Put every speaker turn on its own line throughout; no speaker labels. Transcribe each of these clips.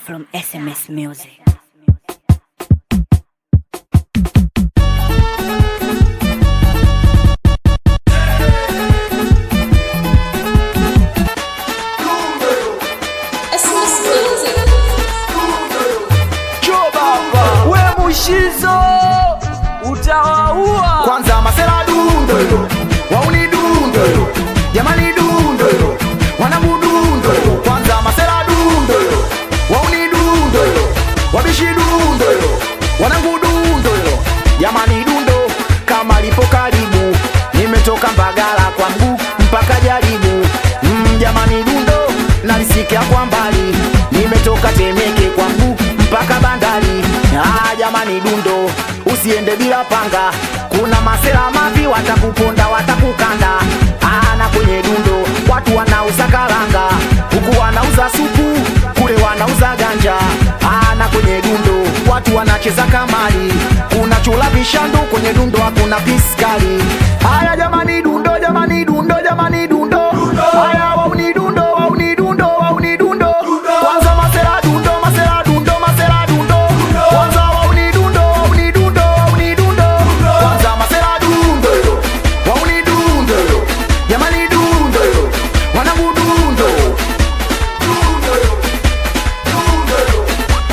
from SMS Music.
SMS Music.
Chobaba we mushizo utawaua
kwanza masela dundo hilo wauni dundo hilo jamani dundo hilo wanangu dundo hilo kwanza masela dundo hilo wauni dundo hilo wabishi dundo hilo wanangu dundo hilo jamani dundo kama lipo karibu nimetoka mbagala kwa mguu mpaka jaribu mm, jamani dundo nalisikia kwa mbali nimetoka temeke kwa mguu mpaka bandari ah, jamani dundo usiende bila panga kuna masela mavi watakuponda watakukanda ah, na kwenye dundo watu wanauza karanga huku wanauza supu kule wanauza ganja ah, na kwenye dundo watu wanacheza kamari kuna chula vishandu kwenye dundo hakuna piskali haya jamani dundo jamani dundo jamani dundo haya wauni dundo wauni dundo wauni dundo kwanza masela dundo masela dundo masela dundo kwanza wauni dundo wauni dundo wauni dundo kwanza masela dundo yo wauni dundo yo jamani dundo yo wanangu dundo dundo yo dundo yo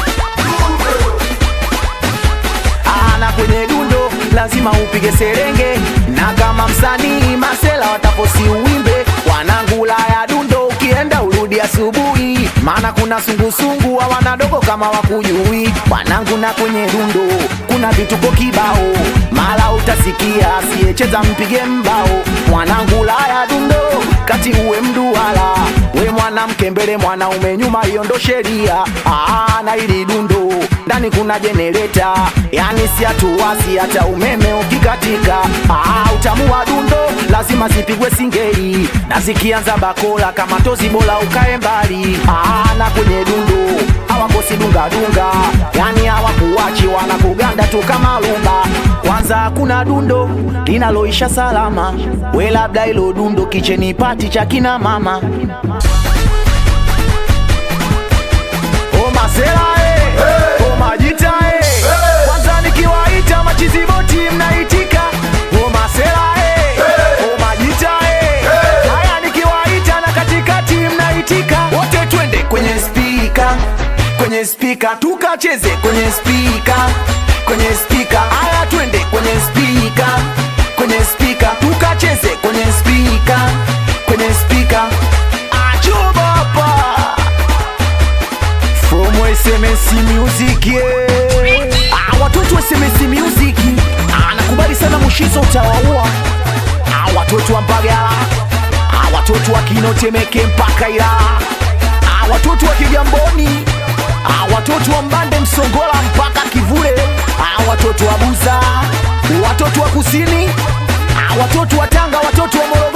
Ah, na kwenye dundo lazima upige serenge na kama msanii masela wataposi uwimbe wanangula ya dundo ukienda urudi asubuhi maana kuna sungusungu hawana dogo kama wakujui wanangu na kwenye dundo kuna vituko kibao mala utasikia asiyecheza mpige mbao mwanangu la ya dundo kati uwe mduala we mwanamke mbele mwanaume nyuma hiyo ndo sheria Ah, na ili dundo ndani kuna jenereta yani si hatuwasi hata umeme ukikatika ah, utamu wa dundo lazima zipigwe singeli na zikianza bakola kama tozi bora ukae mbali ah, na kwenye dundo hawakosi dungadunga yani hawakuwachi wanakuganda tu kama lumba kwanza hakuna dundo linaloisha salama we labda ilo dundo kicheni pati cha kina mama O masela eh. O majita eh. Kwanza nikiwaita machiziboti mnaitika O masela eh. O majita eh. Haya nikiwaita na katikati mnaitika Wote twende kwenye spika Kwenye spika tukacheze kwenye spika Kwenye spika Haya twende kwenye spika Kwenye spika tukacheze kwenye spika Kwenye spika Achubapa From SMS Music yeah. ah, watoto wa SMS Music ah, nakubali sana Mushizo utawaua ah, watoto wa Mbagala ah, watoto wa Kinotemeke mpaka Ilala ah, watoto wa Kigamboni ah, watoto wa Mbande Msongola mpaka Kivule ah, watoto wa Buza watoto wa Kusini ah, watoto wa Tanga watoto wa Morogoro